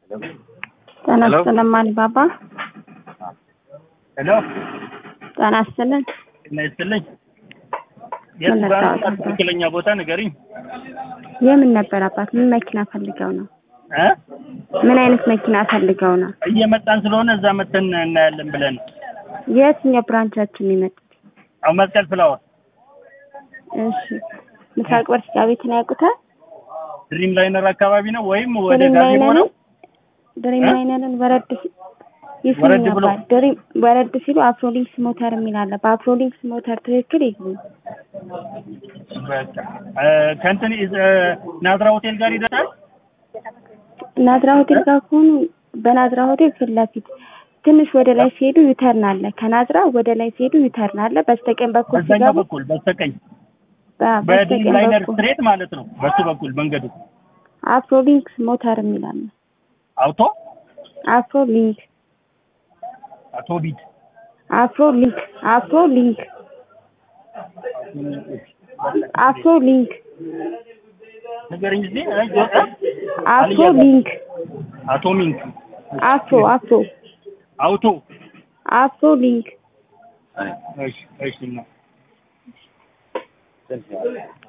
ጤና ይስጥልን ማሊባባ። ሄሎ ጤና ይስጥልን። ጤና ይስጥልኝ። የት ምን ጋር ልታወጣ? ትክክለኛ ቦታ ንገሪኝ የምን ነበር አባት? ምን መኪና ፈልገው ነው? እ ምን አይነት መኪና ፈልገው ነው? እየመጣን ስለሆነ እዛ መተን እናያለን ብለን የትኛው ብራንቻችን ነው የመጡት? አሁን መስቀል ፍላወር እሺ ምስራቅ በር ስጋ ቤትን ያውቁታል? ድሪም ላይነር አካባቢ ነው ወይም ወደ ድሪም ጋዜቦ ነው ላይነርን ድሪም እ? ላይነርን ወረድ ሲ- ይስሙኝ ወረድ ብሎ- አባት። ድሪም ወረድ ሲሉ አፍሮሊንክስ ሞተር የሚል አለ። በአፍሮሊንክስ ሞተር ትክክል ይግቡ። በቃ እ፣ ከእንትን እ፣ ናዝራ ሆቴል ጋር ይደርሳል ናዝራ ሆቴል ጋር ከሆኑ በናዝራ ሆቴል ፊት ለፊት ትንሽ ወደ ላይ ሲሄዱ ዩተርን አለ። ከናዝራ ወደ ላይ ሲሄዱ ዩተርን አለ። በስተቀኝ በኩል በዛኛው ሲገቡ በኩል በስተቀኝ በ- በድሪም በስተቀኝ ላይነር በኩል ስትሬት ማለት ነው በሱ በኩል መንገዱ አፍሮሊንክስ ሞተር የሚል አለ። አውቶ አፍሮ ሊንክ አቶ ቢድ አፍሮ ሊንክ አፍሮ ሊንክ አፍሮ ሊንክ ንገረኝ ጊዜ ጆጣ አፍሮ ሊንክ አቶ ሚንክ አፍሮ አፍሮ አውቶ አፍሮ ሊንክ እሺ እሺ እና